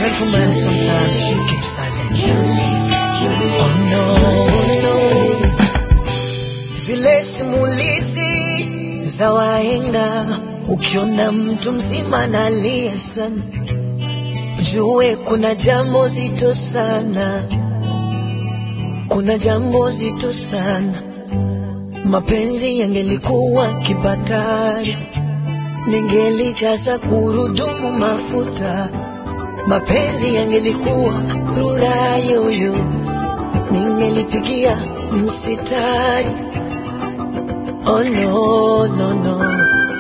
gentleman, sometimes she keeps silent. Oh no, oh no. Zile simulizi za wahenga, ukiona mtu mzima analia sana, jue kuna jambo zito sana, kuna jambo zito sana. Mapenzi yangelikuwa kibatari, ningelijaza gurudumu mafuta. Mapenzi yangelikuwa rura yoyo, ningelipigia msitari. Oh no, no, no.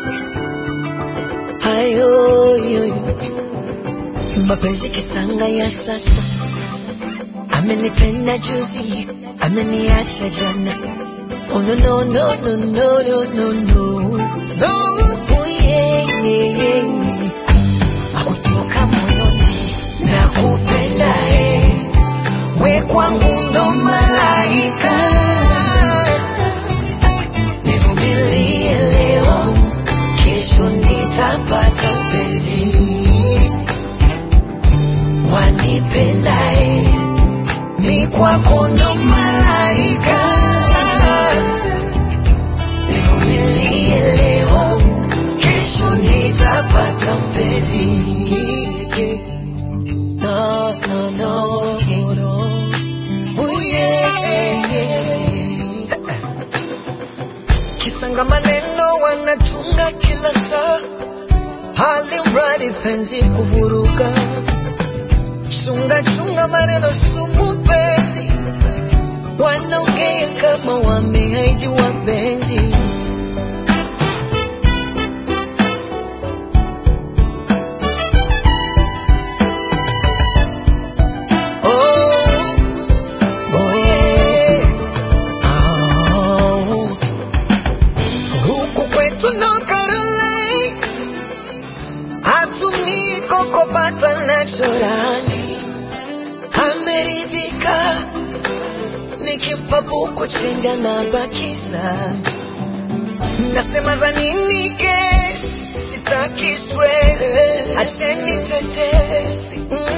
Hayo yoyo. Mapenzi kisanga ya sasa, amenipenda juzi, ameniacha jana. Oh no, no, no, no, no, no, no, no. No, oh, yeah, yeah, yeah. Kutoka moyoni nakupenda, eh. We kwangu ndo malaika. Nivumilie leo, kesho nitapata mpenzi. Wanipenda, eh. Mi kwako ndo malaika. Nivumilie leo, kesho nitapata mpenzi. No, no, no, no. Oh, yeah, yeah. Kisanga maneno wanatunga kila saa, hali mradi penzi kuvuruga. Chunga chunga maneno sumu penzi, wanaongea kama wameahidi wapenzi. Oh, oh yeah. Oh. Huku kwetu no Carolines, hatumii kokopata naturali. Ameridhika nikimpa buku chenja na bakiza. Nasema za nini kes, sitaki stress, acheni tetesi.